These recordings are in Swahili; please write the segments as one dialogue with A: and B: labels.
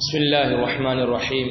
A: بسم الله الرحمن الرحيم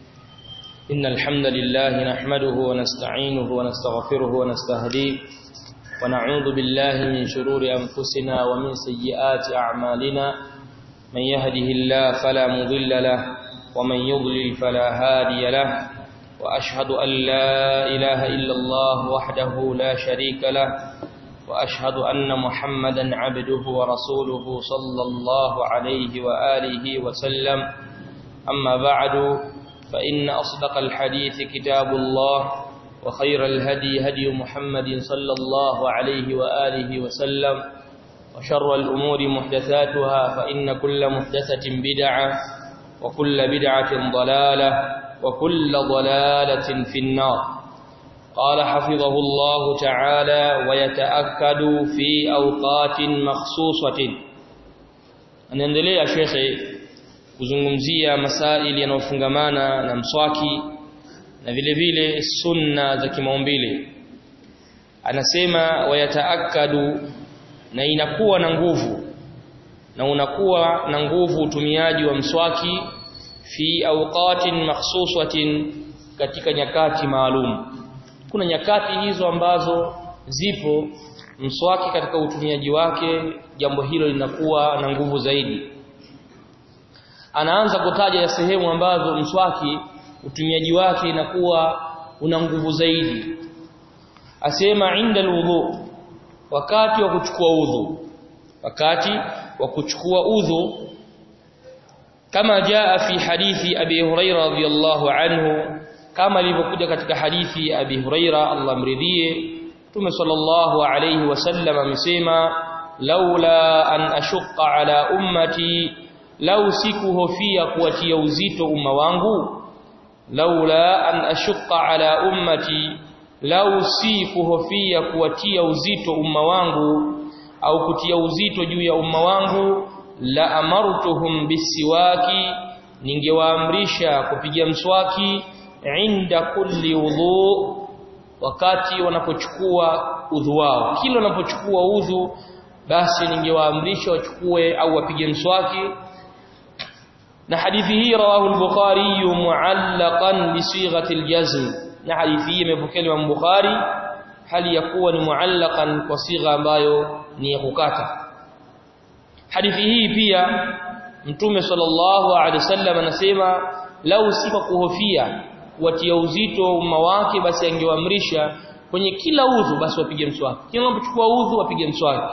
A: إن الحمد لله نحمده ونستعينه ونستغفره ونستهديه ونعوذ بالله من شرور أنفسنا ومن سيئات أعمالنا من يهده الله فلا مضل له ومن يضلل فلا هادي له وأشهد أن لا إله إلا الله وحده لا شريك له وأشهد أن محمدا عبده ورسوله صلى الله عليه وآله وسلم أما بعد فإن أصدق الحديث كتاب الله وخير الهدي هدي محمد صلى الله عليه وآله وسلم وشر الأمور محدثاتها فإن كل محدثة بدعة وكل بدعة ضلالة وكل ضلالة في النار قال حفظه الله تعالى ويتأكد في أوقات مخصوصة anaendelea shekhe kuzungumzia masaili yanayofungamana na mswaki na vile vile sunna za kimaumbile anasema wayataakadu na inakuwa na nguvu na unakuwa na nguvu utumiaji wa mswaki fi awqatin makhsusatin katika nyakati maalum kuna nyakati hizo ambazo zipo mswaki katika utumiaji wake jambo hilo linakuwa na nguvu zaidi anaanza kutaja ya sehemu ambazo mswaki utumiaji wake inakuwa una nguvu zaidi asema inda alwudu wakati wa kuchukua udhu wakati wa kuchukua udhu kama jaa fi hadithi abi huraira radhiyallahu anhu kama ilivyokuja katika hadithi ya abi huraira Allah mridhie Mtume sallallahu alayhi wasallam amesema laula an ashqa ala ummati lau sikuhofia kuwatia uzito umma wangu laula an ashqa ala ummati lau sikuhofia kuwatia uzito umma wangu au kutia uzito juu ya umma wangu la amartuhum bisiwaki ningewaamrisha kupiga mswaki inda kulli udhu wakati wanapochukua udhu wao kila wanapochukua udhu basi ningewaamrisha wachukue au wapige mswaki na hadithi hii rawahu al-Bukhari mu'allaqan bi sighati al-jazm na hadithi hii imepokelewa na Bukhari hali ya kuwa ni mu'allaqan kwa sigha ambayo ni ya kukata hadithi hii pia mtume sallallahu alaihi wasallam anasema lau sifa kuhofia kuwatia uzito umma wake basi angewaamrisha kwenye kila udhu basi wapige mswaki kila unapochukua udhu wapige mswaki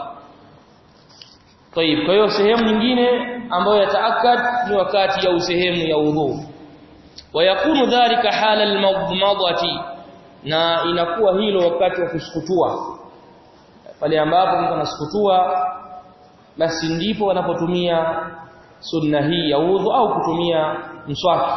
A: طيب kwa hiyo sehemu nyingine ambayo yataakad ni wakati ya sehemu ya udhu wayakunu dhalika hala almadmadati na inakuwa hilo wakati wa kusukutua pale ambapo mtu anasukutua basi ndipo wanapotumia sunna hii ya udhu au kutumia mswaki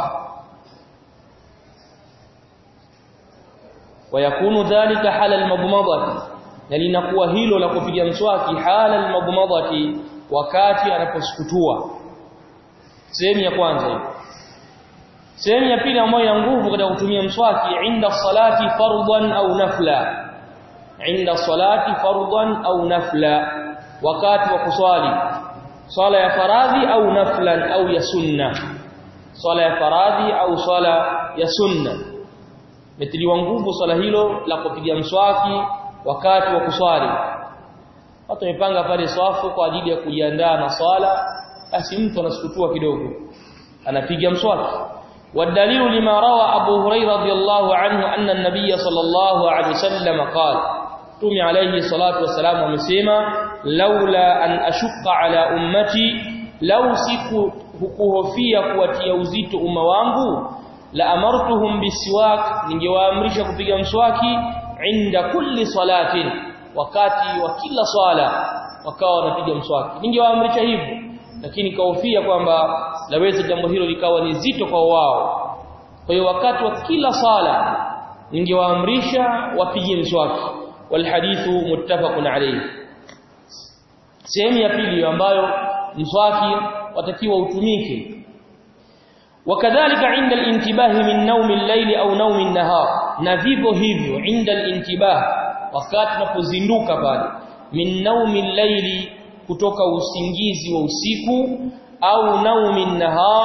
A: wayakunu dhalika hala almadmadati na linakuwa hilo la kupiga mswaki hala almadmadati wakati anaposukutua sehemu ya kwanza hiyo sehemu ya pili ambayo ina nguvu katika kutumia mswaki inda salati fardhan au nafla inda salati fardhan au nafla wakati wa kuswali swala ya faradhi au naflan au ya sunna swala ya faradhi au swala ya sunna metiliwa nguvu swala hilo la kupiga mswaki wakati wa kuswali watu wamepanga pale swafu kwa ajili ya kujiandaa na swala basi mtu anasukutua kidogo anapiga mswaki والدليل لما روى أبو هريرة رضي الله عنه أن النبي صلى الله عليه وسلم قال تومي عليه الصلاة والسلام ومسيما لولا أن أشق على أمتي لو سيكو hukuhofia kuwatia uzito umma wangu la amartuhum bisiwak ningewaamrisha kupiga mswaki inda kulli salatin wakati wa kila swala wakawa wanapiga mswaki ningewaamrisha hivyo lakini kaofia kwamba laweza jambo hilo likawa ni zito kwa wao kwa hiyo wakati wa kila sala ningewaamrisha wapige mswaki walhadithu muttafaqun alayhi sehemu ya pili ambayo mswaki watakiwa utumike وكذلك عند الانتباه من نوم الليل au نوم النهار na vivyo hivyo inda الانتباه wakati unapozinduka pale min naumi llaili kutoka usingizi wa usiku au naumi nahar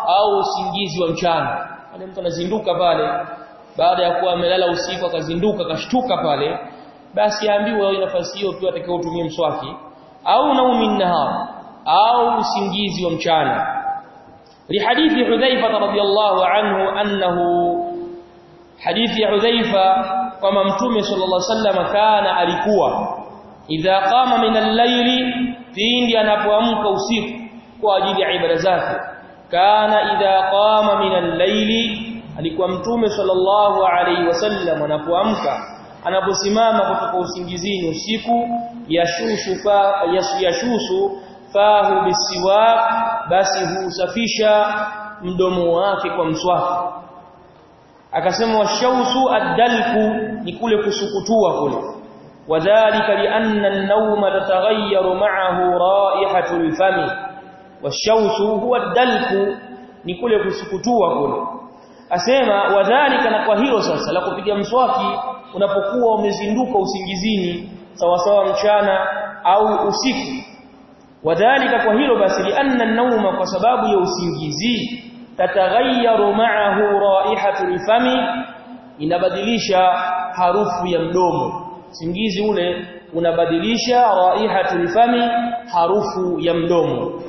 A: au usingizi wa mchana pale mtu anazinduka pale baada ya kuwa amelala usiku akazinduka akashtuka pale basi aambiwe hiyo nafasi hiyo pia atakao utumie mswaki au naumin nahar au usingizi wa mchana لحديث حذيفة رضي الله عنه أنه حديث حذيفة كما متوم صلى الله عليه وسلم كان alikuwa idha qama min al-layli pindi anapoamka usiku kwa ajili ya ibada zake kana idha qama min al-layli alikuwa mtume sallallahu alayhi wasallam anapoamka anaposimama kutoka usingizini usiku yashushu fa yashushu fahu bisiwak basi husafisha mdomo wake kwa mswaki akasema washausu adalku ni kule kusukutua kule wadhālika li'anna an-nawma tataghayyaru ma'ahu ra'ihatu al-fami washausu huwa adalku ni kule kusukutua kule asema wadhālika na kwa hilo sasa la kupiga mswaki unapokuwa umezinduka usingizini sawa sawa mchana au usiku wadhālika kwa hilo basi li'anna an-nawma kwa sababu ya usingizi tataghayyaru ma'ahu ra'ihatu al-fami inabadilisha harufu ya mdomo usingizi ule unabadilisha raihatu al-fami harufu ya mdomo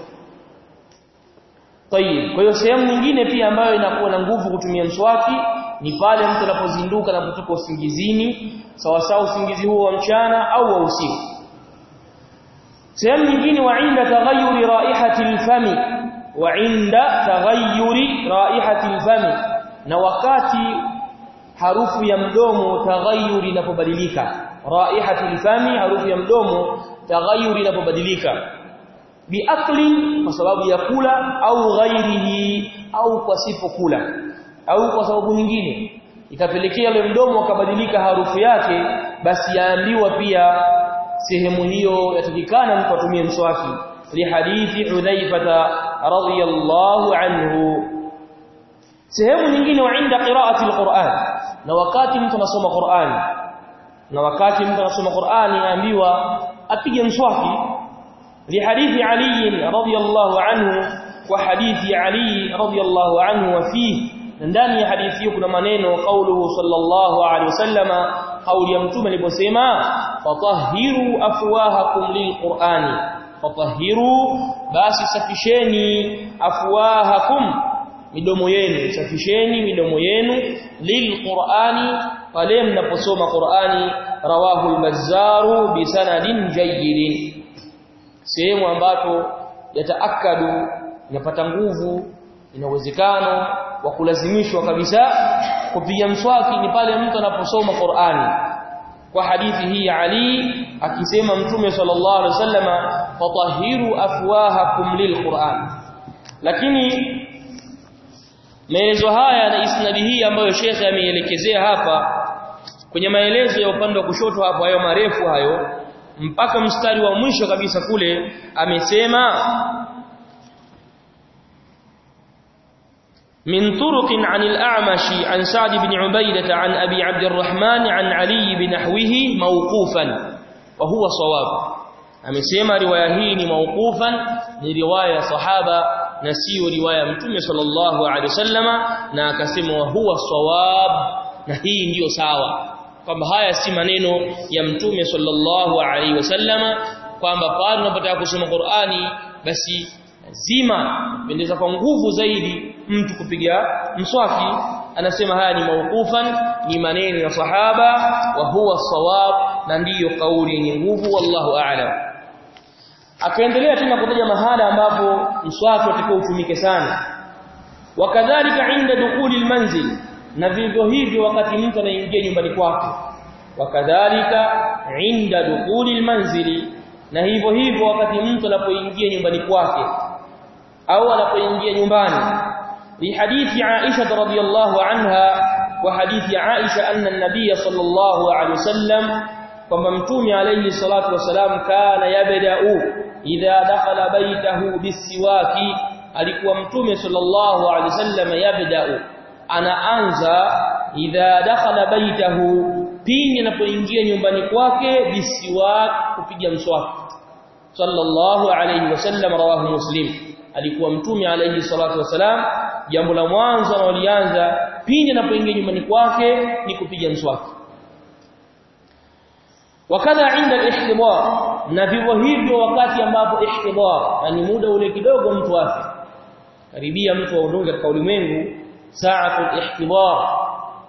A: Tayib kwa hiyo sehemu nyingine pia ambayo inakuwa na nguvu kutumia mswaki ni pale mtu anapozinduka na kutoka usingizini sawa sawa usingizi huo wa mchana au wa usiku sehemu nyingine wa inda taghayyuri raihati al-fami wa inda taghayyuri raihati al-fami na wakati harufu ya mdomo taghayyuri inapobadilika raihati al-fami harufu ya mdomo taghayyuri inapobadilika biakli kwa sababu ya kula au ghairihi au kwa sipo kula au kwa sababu nyingine ikapelekea ile mdomo ukabadilika harufu yake basi yaambiwa pia sehemu hiyo yatakikana mtu atumie mswaki li hadithi Hudhaifah radhiyallahu anhu sehemu nyingine wa inda qiraati alquran na wakati mtu anasoma Qur'an na wakati mtu anasoma Qur'an yaambiwa apige mswaki li hadithi Ali radhiyallahu anhu wa hadithi Ali radhiyallahu anhu wa fihi ndani ya hadithi hiyo kuna maneno kauluhu sallallahu alaihi wasallama kauli ya mtume aliposema fatahhiru afwahakum lilqur'ani fatahhiru basi safisheni afwahakum midomo yenu safisheni midomo yenu lilqur'ani pale mnaposoma qur'ani rawahu al-bazzaru bi sanadin jayyidin sehemu ambapo yataakadu inapata nguvu ina uwezekano wa kulazimishwa kabisa kupiga mswaki ni pale mtu anaposoma Qur'ani kwa hadithi hii ya Ali akisema mtume sallallahu alaihi wasallama fatahhiru afwahakum lilqur'an lakini maelezo haya na isnadi hii ambayo shekhe ameielekezea hapa kwenye maelezo ya upande wa kushoto hapo hayo marefu hayo mpaka mstari wa mwisho kabisa kule amesema من طرق عن الأعمش عن سعد بن عبيدة عن أبي عبد الرحمن عن علي بنحوه موقوفا وهو صواب amesema riwaya hii ni mauqufan ni riwaya sahaba na sio riwaya mtume sallallahu alaihi wasallama na akasema wa huwa sawab na hii ndiyo sawa kwamba haya si maneno ya mtume sallallahu alaihi wasallama kwamba pale unapotaka kusoma Qur'ani basi lazima pendeza kwa nguvu zaidi mtu kupiga mswaki anasema haya ni mauqufan ni maneno ya sahaba wa huwa sawab na ndiyo kauli yenye nguvu wallahu a'lam akaendelea tena kutaja mahala ambapo mswaki utakuwa utumike sana wakadhalika inda dukuli almanzil na vivyo hivyo wakati mtu anaingia nyumbani kwake wakadhalika inda dukuli almanzili na hivyo hivyo wakati mtu anapoingia nyumbani kwake au anapoingia nyumbani لحديث عائشة رضي الله عنها وحديث عائشة أن النبي صلى الله عليه وسلم فممتوم عليه الصلاة والسلام كان يبدأ إذا دخل بيته بالسواك alikuwa mtume sallallahu alaihi wasallam yabda'u anaanza idha dakhala baitahu pindi anapoingia nyumbani kwake bisiwak kupiga mswaki sallallahu alaihi wasallam rawahu muslim alikuwa mtume alayhi salatu wasalam jambo la mwanzo analolianza pindi anapoingia nyumbani kwake ni kupiga mswaki wakadha inda al-ihtidar na vivyo hivyo wakati ambapo ihtidar ni muda ule kidogo mtu afe karibia mtu aondoke katika ulimwengu sa'atul ihtidar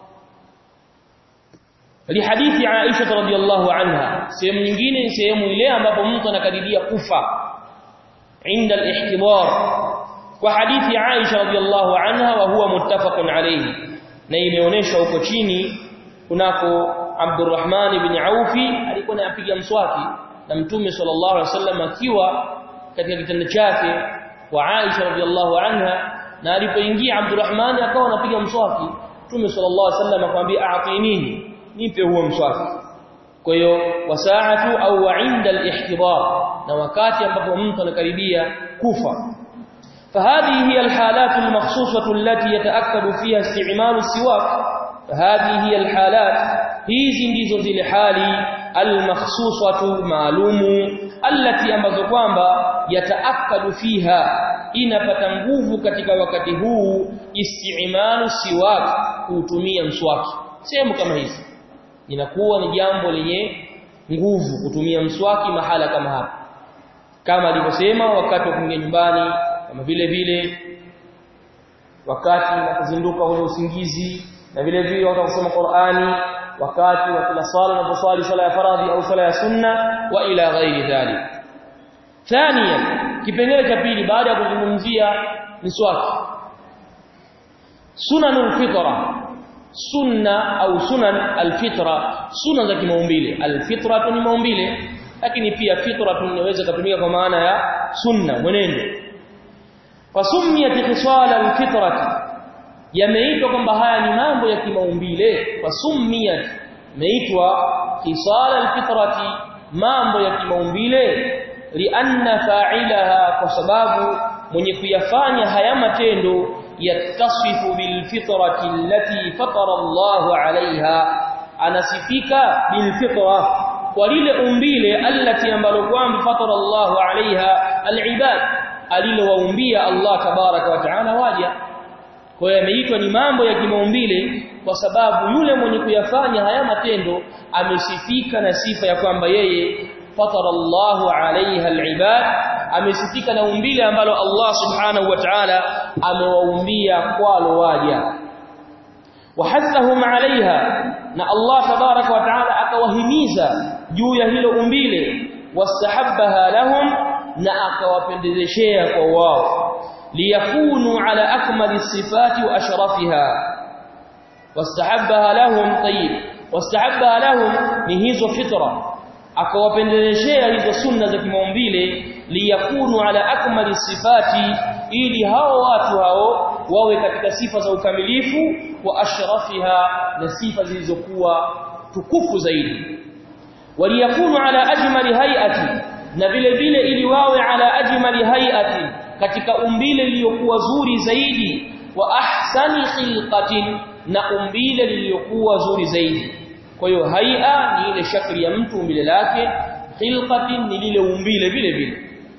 A: lihadithi Aisha radhiyallahu anha sehemu nyingine ni sehemu ile ambapo mtu anakaribia kufa inda al-ihtidar kwa hadithi Aisha radhiyallahu anha wa huwa muttafaqun alayhi na imeonyeshwa huko chini kunako Abdurrahman ibn Aufi alikuwa anapiga mswaki na Mtume sallallahu alaihi wasallam akiwa katika kitanda chake kwa Aisha radhiallahu anha na alipoingia Abdurrahman akawa anapiga mswaki Mtume sallallahu alaihi wasallam akamwambia a'tinini nipe huo mswaki kwa hiyo wasaatu au inda al-ihtidar na wakati ambapo mtu anakaribia kufa فهذه هي الحالات المخصوصة التي يتأكد فيها استعمال السواك فهذه هي الحالات hizi ndizo zile hali almakhsusatu maalumu allati ambazo kwamba yataakadu fiha inapata nguvu katika wakati huu istimalu siwak kutumia mswaki sehemu kama hizi inakuwa ni jambo lenye nguvu kutumia mswaki mahala kama hapa kama alivyosema wakati wa kuingia nyumbani kama vile vile wakati wa kuzinduka kwenye usingizi na vile vile wakati wa kusoma Qur'ani wakati wa kila swala unaposwali swala ya faradhi au swala ya sunna wa ila ghairi dhalik thania kipengele cha pili baada ya kuzungumzia miswaki sunanul fitra sunna au sunan alfitra sunna za kimaumbile alfitra ni maumbile lakini pia fitra inaweza kutumika kwa maana ya sunna mwenendo fasumiyat khisal alfitrati yameitwa kwamba haya ni mambo ya kimaumbile fasumiyat meitwa khisal alfitrati mambo ya kimaumbile lianna fa'ilaha kwa sababu mwenye kuyafanya haya matendo yattasifu bilfitrati allati fatara Allahu 'alayha anasifika bilfitra kwa lile umbile allati ambalo kwamba fatara Allahu 'alayha alibad alilowaumbia Allah tabaraka wa ta'ala waja kwa hiyo yameitwa ni mambo ya kimaumbile kwa sababu yule mwenye kuyafanya haya matendo amesifika na sifa ya kwamba yeye fatara Allahu alaiha alibad amesifika na umbile ambalo Allah subhanahu wa ta'ala amewaumbia kwalo waja wahathahum alaiha na Allah tabaraka wa ta'ala akawahimiza juu ya hilo umbile wastahabbaha lahum na akawapendezeshea kwa wao liyakunu ala akmali sifati wa ashrafiha wastahabbaha lahum tayyib wastahabbaha lahum ni hizo fitra akawapendeleshea hizo sunna za kimaumbile liyakunu ala akmali sifati ili hao watu hao wawe katika sifa za ukamilifu wa ashrafiha na sifa zilizokuwa tukufu zaidi waliyakunu ala ajmali hayati na vile vile ili wawe ala ajmali hayati katika umbile lililokuwa zuri zaidi wa ahsani khilqatin na umbile lililokuwa zuri zaidi kwa hiyo haia ni ile shakli ya mtu umbile lake khilqatin ni lile umbile vile vile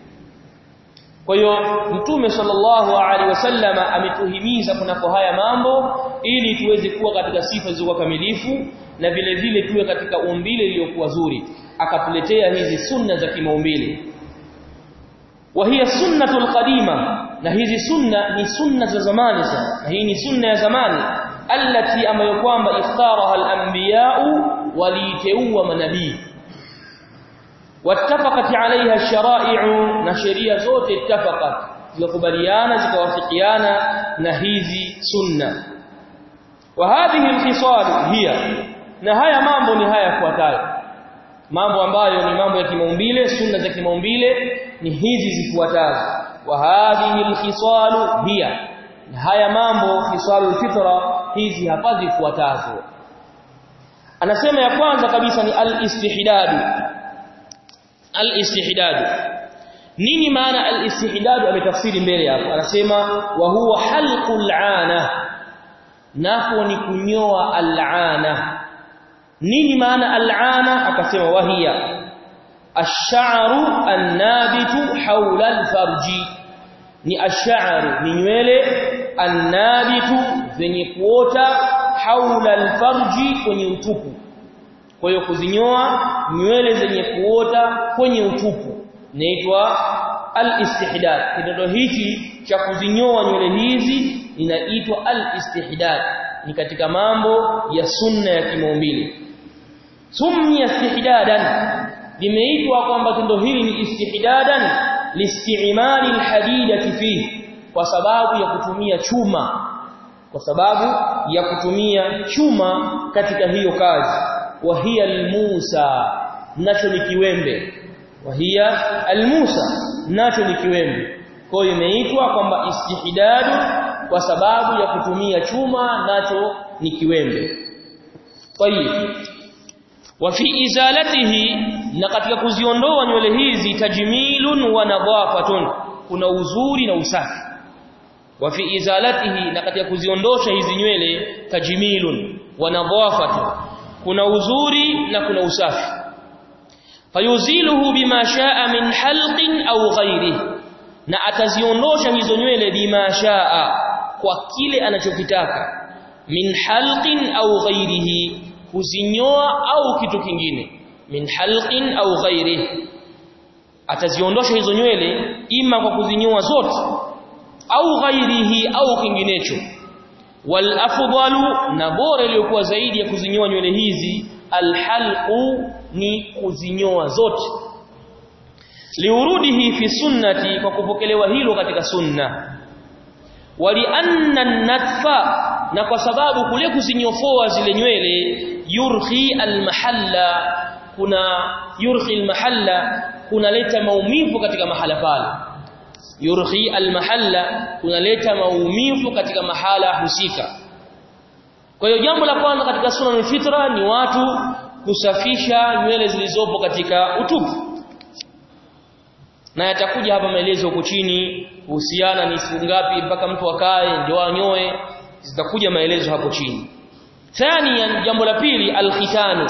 A: kwa hiyo mtume sallallahu alaihi wasallam ametuhimiza kunako haya mambo ili tuweze kuwa katika sifa zilizo kamilifu na vile vile tuwe katika umbile lililokuwa zuri akatuletea hizi sunna za kimaumbile وهي سنه القديمه na hizi sunna ni sunna za zamani sana na hii ni sunna ya zamani allati ambayo kwamba ikhtaraha al-anbiya'u waliteua manabii wattafaqat 'alayha ash-shara'i'u na sheria zote ittafaqat zikubaliana zikawafikiana na hizi sunna wa hadhihi al-khisal hiya na haya mambo ni haya yafuatayo mambo ambayo ni mambo ya kimaumbile sunna za kimaumbile ni hizi zifuatazo wa hadhihi alkhisalu hiya na haya mambo khisalul fitra hizi hapa zifuatazo anasema ya kwanza kabisa ni al-istihdad al-istihdad nini maana al-istihdad ametafsiri mbele hapo anasema wa huwa halqul ana nako ni kunyoa al-ana nini maana al-ana akasema wahia ash-sha'ru an-nabitu hawla al-farji ni ash'aru ni nywele annabitu zenye kuota haula alfarji kwenye utupu kwa hiyo kuzinyoa nywele zenye kuota kwenye utupu inaitwa al-istihdad kitendo hichi cha kuzinyoa nywele hizi inaitwa al-istihdad ni katika mambo ya sunna ya kimaumbile summiya istihdadan limeitwa kwamba tendo hili ni istihdadan listi'mali alhadidati fihi kwa sababu ya kutumia chuma kwa sababu ya kutumia chuma katika hiyo kazi wa hiya almusa nacho ni kiwembe wa hiya almusa nacho ni kiwembe kwa hiyo imeitwa kwamba istihdadu kwa sababu ya kutumia chuma nacho ni kiwembe tayib wa fi izalatihi na katika kuziondoa nywele hizi tajmilun wa nadhafatun kuna uzuri na usafi wa fi izalatihi na katika kuziondosha hizi nywele tajmilun wa nadhafatun kuna uzuri na kuna usafi fayuziluhu bima shaa min halqin au ghairihi na ataziondosha hizo nywele bima shaa kwa kile anachokitaka min halqin au ghairihi kuzinyoa au kitu kingine min halqin au ghairihi ataziondosha hizo nywele ima kwa kuzinyoa zote au ghairihi au kinginecho wal afdalu na bora iliyokuwa zaidi ya kuzinyoa nywele hizi alhalqu ni kuzinyoa zote liurudihi fi sunnati kwa kupokelewa hilo katika sunna wali anna natfa na kwa sababu kule kuzinyofoa zile nywele yurhi almahalla kuna yurhi almahalla kunaleta maumivu katika mahala pale yurhi almahalla kunaleta maumivu katika mahala husika kwa hiyo jambo la kwanza katika sunna fitra ni watu kusafisha nywele zilizopo katika utupu na yatakuja hapa maelezo huko chini kuhusiana ni siku ngapi mpaka mtu akae ndio anyoe zitakuja maelezo hapo chini thania jambo la pili alkhitanu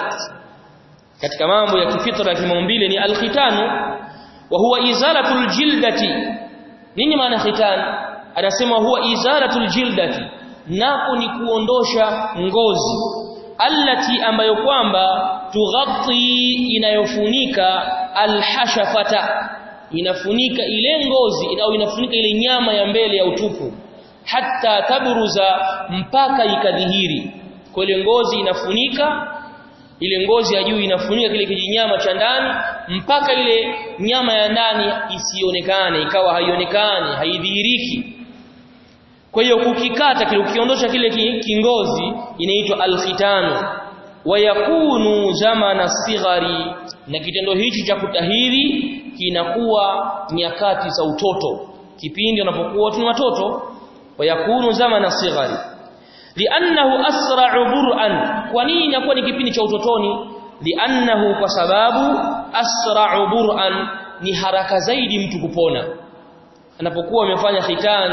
A: katika mambo ya kifitra ya kimaumbile ni alkhitanu wa huwa izalatul jildati nini maana khitan anasema huwa izalatul jildati nako ni kuondosha ngozi allati ambayo kwamba tughatti inayofunika alhashafata inafunika ile ngozi au inafunika ile nyama ya mbele ya utupu hatta tabruza mpaka ikadhihiri kwa ile ngozi inafunika ile ngozi ya juu inafunika kile kijinyama cha ndani mpaka ile nyama ya ndani isionekane ikawa haionekani haidhihiriki kwa hiyo kukikata kile ukiondosha kile kingozi inaitwa alkhitanu wayakunu zamana sighari na kitendo hichi cha kutahiri kinakuwa nyakati za utoto kipindi unapokuwa tu watoto wayakunu zamana sighari li'annahu asra'u bur'an kwa nini inakuwa ni kipindi cha utotoni li'annahu kwa sababu asra'u bur'an ni haraka zaidi mtu kupona anapokuwa amefanya khitan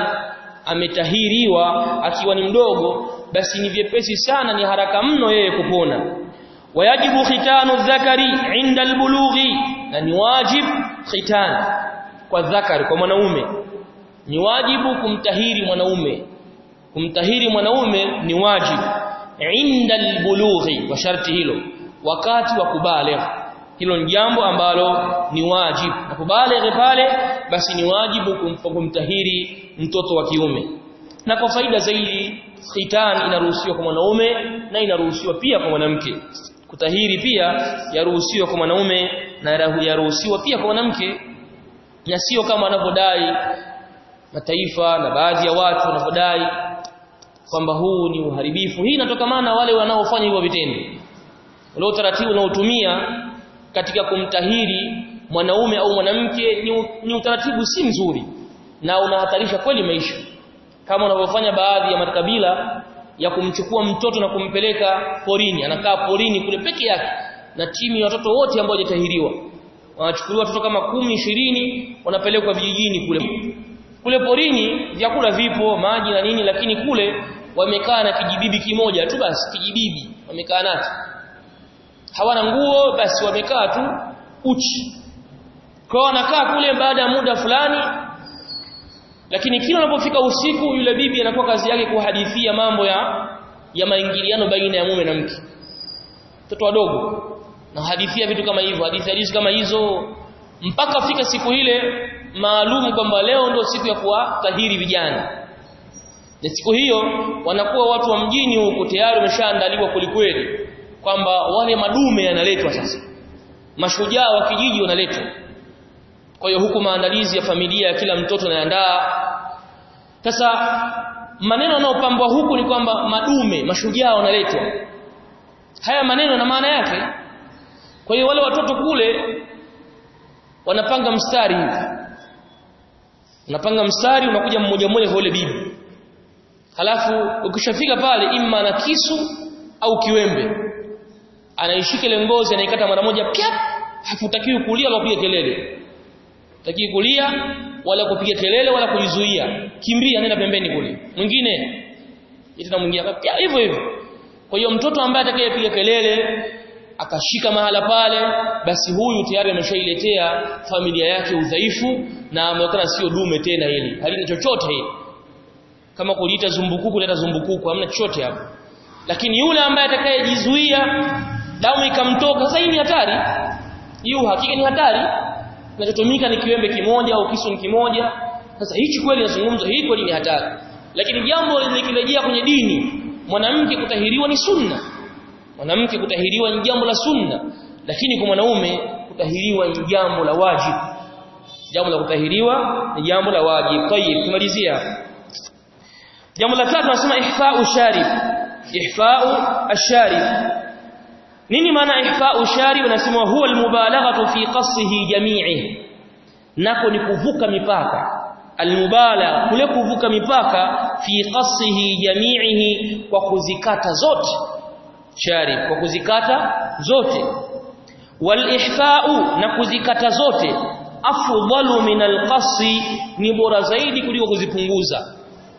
A: ametahiriwa akiwa ni mdogo basi ni vyepesi sana ni haraka mno yeye kupona wayajibu khitanu dhakari inda albulughi na ni wajib khitan kwa dhakari kwa mwanaume ni wajibu kumtahiri mwanaume kumtahiri mwanaume ni wajibu inda albulughi wa sharti hilo wakati wa kubaligh hilo ni jambo ambalo ni wajibu na kubaligh pale basi ni wajibu kumtahiri mtoto wa kiume na kwa faida zaidi khitan inaruhusiwa kwa mwanaume na inaruhusiwa pia kwa mwanamke kutahiri pia yaruhusiwa kwa mwanaume na yaruhusiwa pia kwa mwanamke na sio kama wanavyodai mataifa na baadhi ya watu wanavyodai kwamba huu ni uharibifu hii inatokamana wale wanaofanya hivyo vitendo ule utaratibu unaotumia katika kumtahiri mwanaume au mwanamke ni, ni utaratibu si mzuri na unahatarisha kweli maisha kama unavyofanya baadhi ya makabila ya kumchukua mtoto na kumpeleka porini anakaa porini kule peke yake na timu ya watoto wote ambao hajatahiriwa wanachukuliwa watoto kama kumi ishirini wanapelekwa vijijini kule kule porini vyakula vipo maji na nini lakini kule wamekaa na kijibibi kimoja tu basi kijibibi wamekaa nacho hawana nguo basi wamekaa tu uchi kwa wanakaa kule baada ya muda fulani lakini kila unapofika usiku yule bibi anakuwa kazi yake kuhadithia mambo ya ya maingiliano baina ya mume na mke watoto wadogo na hadithia vitu kama hivyo hadithi hadithi kama hizo mpaka fika siku ile maalum kwamba leo ndio siku ya kuwatahiri vijana na siku hiyo wanakuwa watu wa mjini huko tayari wameshaandaliwa kulikweli kwamba wale madume yanaletwa sasa mashujaa wa kijiji wanaletwa kwa hiyo huku maandalizi ya familia ya kila mtoto anaandaa sasa maneno yanayopambwa huku ni kwamba madume mashujaa wanaletwa haya maneno na maana yake kwa hiyo wale watoto kule wanapanga mstari hivi unapanga mstari unakuja mmoja mmoja kwa yule bibi halafu ukishafika pale imma na kisu au kiwembe anaishika ile ngozi anaikata mara moja pyap hakutakiwi kulia wala kupiga kelele takiwi kulia wala kupiga kelele wala kujizuia kimbia nenda pembeni kule mwingine tena mwingine hivyo hivyo kwa hiyo mtoto ambaye atakayepiga kelele akashika mahala pale basi huyu tayari ameshailetea familia yake udhaifu na ameonekana sio dume tena hili halina chochote hili kama kuliita zumbukuku leta zumbukuku hamna chochote hapo lakini yule ambaye atakayejizuia damu ikamtoka sasa hii ni hatari hiyo hakika ni hatari kinachotumika ni kiwembe kimoja au kisu ni kimoja sasa hichi kweli nazungumza hii kweli ni hatari lakini jambo likirejea kwenye dini mwanamke kutahiriwa ni sunna mwanamke kutahiriwa ni jambo la sunna lakini kwa mwanaume kutahiriwa ni jambo la wajibu jambo la kutahiriwa ni jambo la wajibu tayib tumalizia jambo la tatu nasema ihfa'u sharib ihfa'u ash-sharib nini maana ihfa'u sharib nasema huwa almubalaghatu fi qasihi jami'i nako ni kuvuka mipaka almubalagha kule kuvuka mipaka fi qasihi jami'ihi kwa kuzikata zote sharib kwa kuzikata zote wal ihfa'u na kuzikata zote afdalu min alqasi ni bora zaidi kuliko kuzipunguza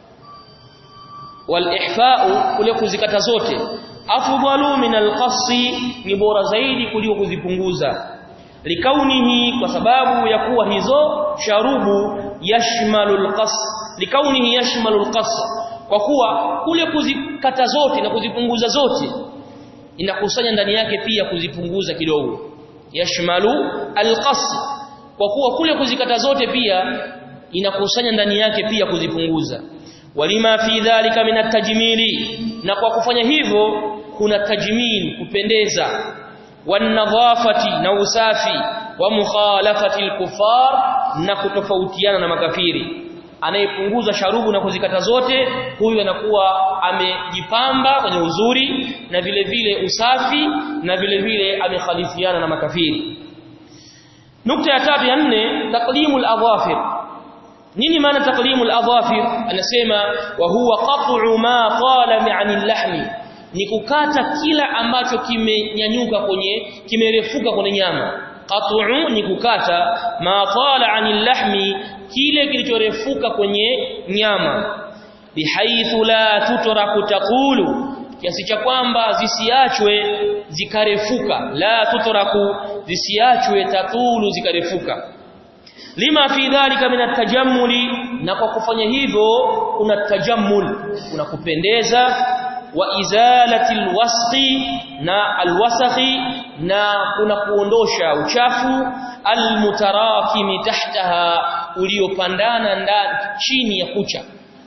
A: wal ihfa'u kule kuzikata zote afdalu min alqasi ni bora zaidi kuliko kuzipunguza likaunihi kwa sababu ya kuwa hizo sharubu yashmalu alqas likaunihi yashmalu alqas kwa kuwa kule kuzikata zote na kuzipunguza zote inakusanya ndani yake pia kuzipunguza kidogo yashmalu alqas kwa kuwa kule kuzikata zote pia inakusanya ndani yake pia kuzipunguza walima fi dhalika min atajmili na kwa kufanya hivyo kuna tajmil kupendeza wanadhafati na usafi wa mukhalafati alkufar na kutofautiana na makafiri anayepunguza sharubu na kuzikata zote huyu anakuwa amejipamba kwenye uzuri na vile vile usafi na vile vile amekhalifiana na makafiri nukta ya tatu ya nne taqlimul adhafir nini maana taqlimul adhafir anasema wa huwa qat'u ma qala mi'anil lahmi ni kukata kila ambacho kimenyanyuka kwenye kimerefuka kwenye nyama qat'u ni kukata ma qala 'anil lahmi kile kilichorefuka kwenye nyama bihaithu la tutraku taqulu kiasi cha kwamba zisiachwe zikarefuka la tutraku zisiachwe tatulu zikarefuka lima fi dhalika min atajammuli na kwa kufanya hivyo kuna tajammul kuna kupendeza wa izalati alwasqi na alwasakhi na kuna kuondosha uchafu almutarakimi tahtaha uliopandana ndani chini ya kucha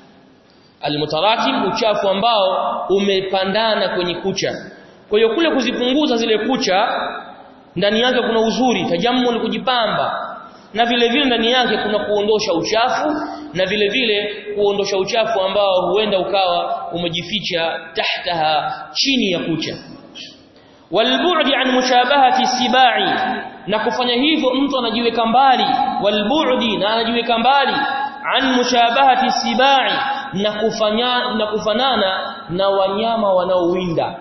A: almutarakim uchafu ambao umepandana kwenye kucha kwa hiyo kule kuzipunguza zile kucha ndani yake kuna uzuri tajammul kujipamba na vile vile ndani yake kuna kuondosha uchafu na vile vile kuondosha uchafu ambao huenda ukawa umejificha tahtaha chini ya kucha walbu'di an mushabahati sibai na kufanya hivyo mtu anajiweka mbali walbu'di na anajiweka mbali an mushabahati sibai na kufanya na kufanana na wanyama wanaowinda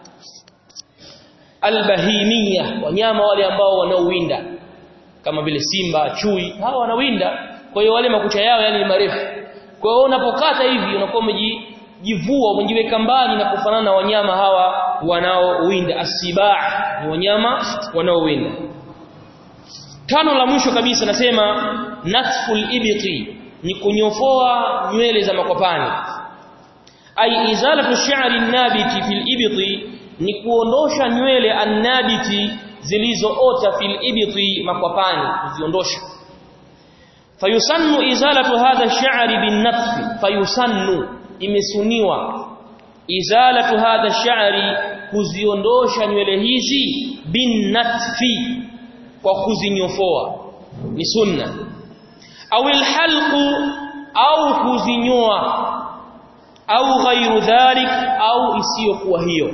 A: albahimia wanyama wale ambao wanaowinda kama vile simba chui hawa wanawinda kwa hiyo wale makucha yao yani ni marefu kwa hiyo unapokata hivi unakuwa umejivua umejiweka mbali na kufanana na wanyama hawa wanaowinda asibaa ni wanyama wanaowinda tano la mwisho kabisa nasema natful ibqi ni kunyofoa nywele za makwapani ai izalatu sha'ri an-nabiti fil ibti ni kuondosha nywele an-nabiti zilizoota fil ibti makwapani kuziondosha fayusannu izalatu hadha ash-sha'ri bin-natfi fayusannu imesuniwa izalatu hadha ash-sha'ri kuziondosha nywele hizi bin-natfi kwa kuzinyofoa ni sunna au alhalqu au kuzinyoa au ghairu dhalik au isiyokuwa hiyo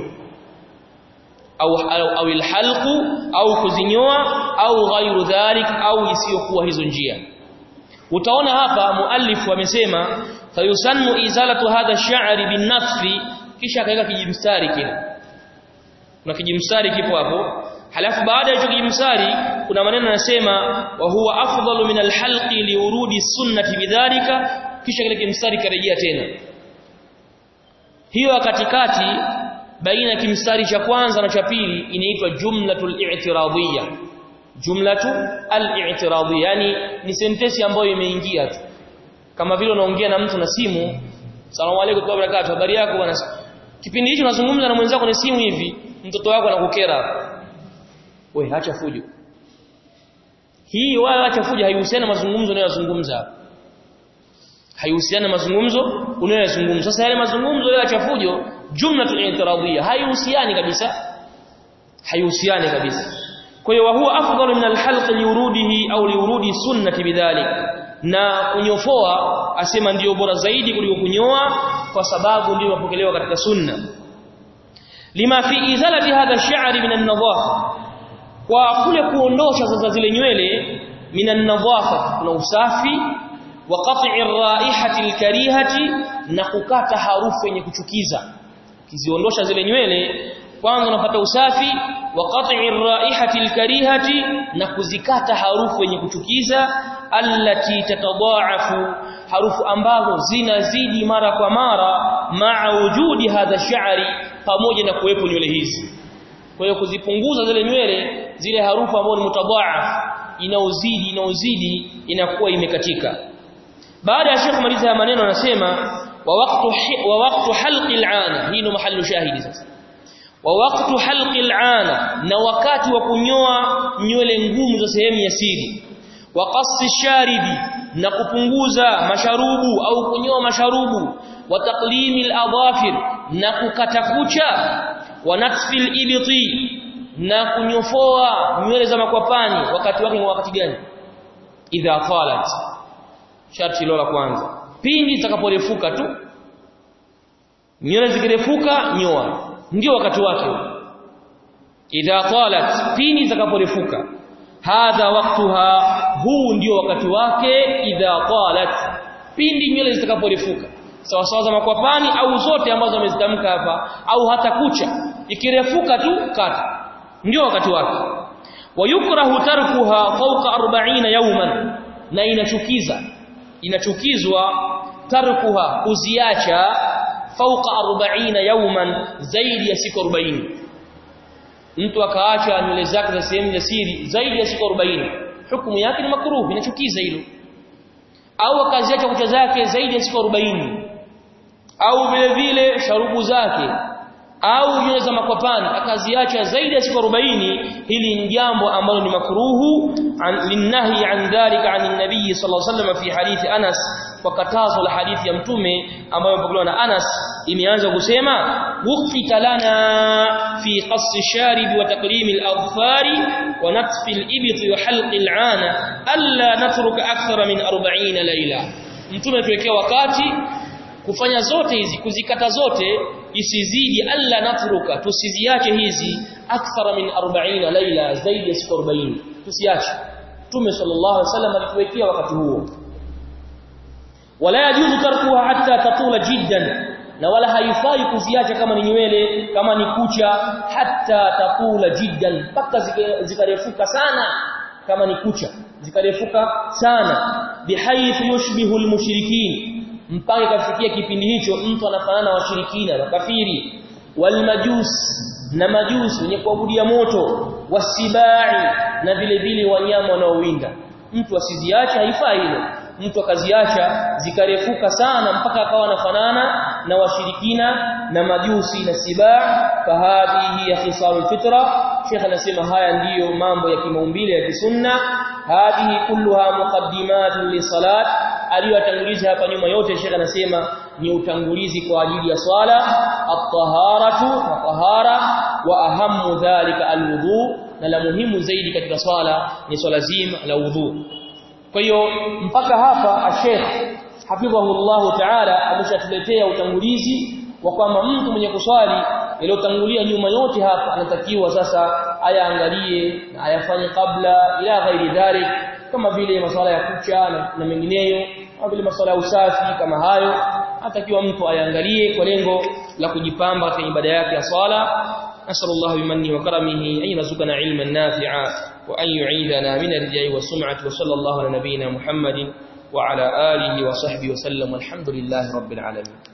A: au au alhalqu au kuzinyoa au ghairu dhalik au isiyokuwa hizo njia utaona hapa muallif amesema fayusannu izalatu hadha ash-sha'ri bin-nafsi kisha akaweka kijimstari kile kuna kijimstari kipo hapo halafu baada ya hicho kijimstari kuna maneno yanasema wa huwa afdalu min alhalqi liurudi sunnati bidhalika kisha kile kimstari karejea tena hiyo katikati baina kimstari cha kwanza na cha pili inaitwa jumlatul i'tiradiyya jumlatu al-i'tiradiyya yani ni sentensi ambayo imeingia tu kama vile unaongea na mtu na simu salamu alaykum wa barakatuh habari yako bwana kipindi hicho unazungumza na mwenzako na simu hivi mtoto wako anakukera we acha fujo hii wala acha fujo haihusiani na mazungumzo unayozungumza haihusiani na mazungumzo unayozungumza sasa yale mazungumzo yale acha fujo jumlatul i'tiradiyya haihusiani kabisa haihusiani kabisa kwa hiyo huwa afdalu min alhalq liurudihi au liurudi sunnati bidhalik na kunyofoa asema ndiyo bora zaidi kuliko kunyoa kwa sababu ndio mapokelewa katika sunna lima fi izalati hadha ash-sha'r min an-nadhafa kwa kule kuondosha sasa zile nywele min an-nadhafa kuna usafi wa qat'i ar-raihati al-karihati na kukata harufu yenye kuchukiza kiziondosha zile nywele kwanza unapata usafi wa qat'i ar-raihati al-karihati na kuzikata harufu yenye kuchukiza allati tatadaafu harufu ambazo zinazidi mara kwa mara maa wujudi hadha sha'ri pamoja na kuwepo nywele hizi kwa hiyo kuzipunguza zile nywele zile harufu ambazo ni mutadaaf inaozidi inaozidi inakuwa imekatika baada ya Sheikh maliza ya maneno anasema wa waqtu wa waqtu halqi al'ana hii ndo mahallu shahidi sasa wa waqtu halqi al'ana na wakati wa kunyoa nywele ngumu za sehemu ya siri wa qassi sharibi na kupunguza masharubu au kunyoa masharubu wa taqlimi al-adhafir na kukata kucha wa natfi al-ibti na kunyofoa nywele za makwapani wakati wake ni wakati gani idha talat sharti la kwanza pindi zitakaporefuka tu nywele zikirefuka nyoa ndio wakati wake idha talat pindi zitakaporefuka hadha waqtuha huu ndio wakati wake idha talat pindi nywele zitakaporefuka sawa sawa za makwapani au zote ambazo amezitamka hapa au hata kucha ikirefuka tu kata ndio wakati wake wayukrahu tarkuha fawqa 40 yawman na inachukiza inachukizwa tarkuha kuziacha fawqa 40 yawman zaidi ya siku 40 mtu akaacha nywele zake za sehemu ya siri zaidi ya siku 40 hukumu yake ni makruh inachukiza hilo au akaziacha kucha zake zaidi ya siku 40 au vile vile sharubu zake au nywele za makwapani akaziacha zaidi ya siku 40 hili ni jambo ambalo ni makruhu linnahi an dhalika an nabii sallallahu alaihi wasallam fi hadithi Anas kwa katazo la hadithi ya mtume ambayo mpokelewa na Anas imeanza kusema waqfita lana fi qassi sharib wa taqlim al-adfari wa natfi al-ibt wa halq al-ana alla natruka akthara min 40 layla mtume tuwekea wakati kufanya zote hizi kuzikata zote isizidi alla natruka tusiziache hizi akthara min 40 laila zaidi ya siku 40 tusiache tume sallallahu alaihi wasallam alituwekea wakati huo wala yajuzu tarkuha hatta tatula jiddan na wala haifai kuziacha kama ni nywele kama ni kucha hatta tatula jiddan mpaka zikarefuka sana kama ni kucha zikarefuka sana bihaythu yushbihu almushrikin mpaka kafikia kipindi hicho mtu anafanana na washirikina makafiri walmajus na majusi wenye kuabudia moto wasibai na vile vile wanyama wanaowinda mtu asiziache haifai hilo mtu akaziacha zikarefuka sana mpaka akawa anafanana na washirikina na majusi na sibaa fahadhihi ya khisalul fitra Sheikh anasema haya ndiyo mambo ya kimaumbile ya kisunna hadhihi kulluha muqaddimatun li salat aliyotanguliza hapa nyuma yote Sheikh anasema ni utangulizi kwa ajili ya swala at-taharatu na tahara wa ahammu dhalika al-wudu na la muhimu zaidi katika swala ni swala zima la udhu kwa hiyo mpaka hapa Sheikh hafidhahullahu ta'ala ameshatuletea utangulizi wa kwamba mtu mwenye kuswali yaliyotangulia nyuma yote hapa anatakiwa sasa ayaangalie na ayafanye kabla ila ghairi dhalik kama vile masuala ya kucha na, na mengineyo kama vile masuala ya usafi kama hayo atakiwa mtu ayaangalie kwa lengo la kujipamba katika ibada yake ya swala نسأل الله بمنه وكرمه أن يرزقنا علما نافعا وأن يعيذنا من الرجاء والسمعة وصلى الله على نبينا محمد وعلى آله وصحبه وسلم والحمد لله رب العالمين